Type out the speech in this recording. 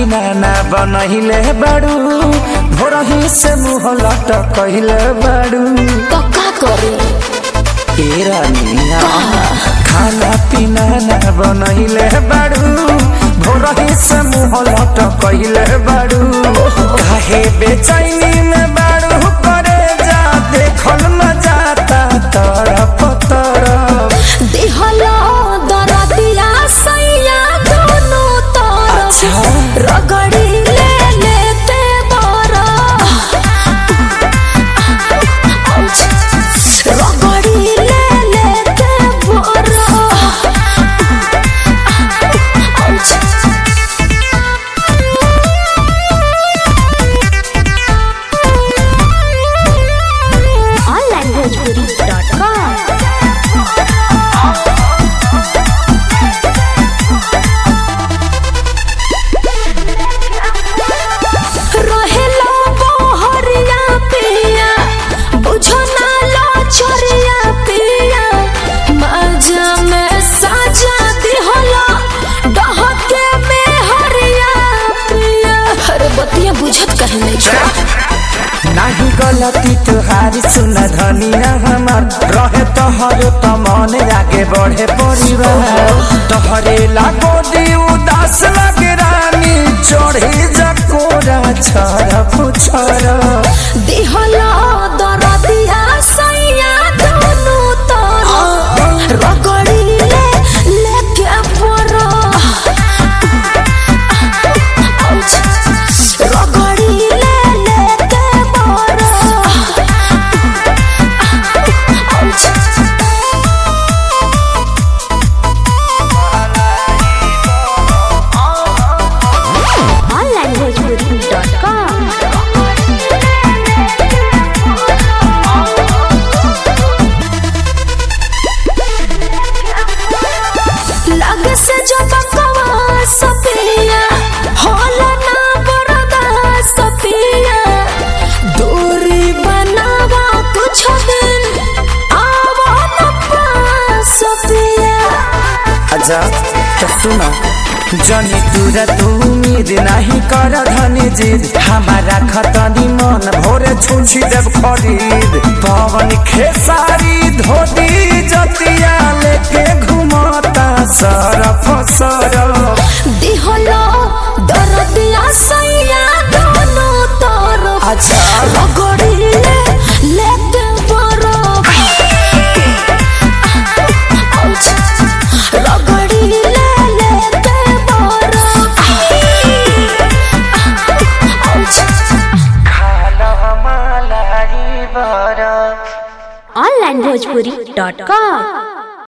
पीना ना बनहिले बाड़ू भोरही से मुँह लटकहिले बाड़ू तो का करे तेरा निया खाना पीना ना बनहिले बाड़ू भोरही से मुँह लटकहिले बाड़ू काहे बेचैनी में बाड़ू करे जा देखल न जाता तरफ तरफ देहला दरदिया सैया दोनों तरफ अच्छा। रगड़ी ले लेते बरा रगड़ी ले लेते बरा onlanguagepuri.com रहेला बहरिया पिया बुझो ना लो छोरिया पिया मजा में साजा दिहला डहके में हरिया पिया अरे बतिया बुझत कहीं नहीं छोड़ा नाही गलती तुहारी सुन धनिया हमार रहे तोहर त मन आगे बढ़े परिवार तोहरे लागो दी उदास लगे रानी चढ़े जकोरा छरफ छरफ दिहला दरदिया सैया दोनों तरफ रगड़ी ले लेके परो रगड़ी ले लेके परो लग से जो बकवा सपिया होला ना बरदा सपिया दूरी बनावा कुछ दिन आवा न पास सपिया अच्छा तो सुना जनी तुरा तू उम्मीद नहीं कर धनी जिद हमारा खतनी मन भोरे छुछी देव खरीद पवन खेसारी धोती जतिया लेके घुमाता सरफ सरफ दिहलो दरदिया सैया दोनों तरफ अच्छा रगड़ी ले लेते बरफ रगड़ी ले लेते बरफ खाना हमारी बरफ onlinebhojpuri.com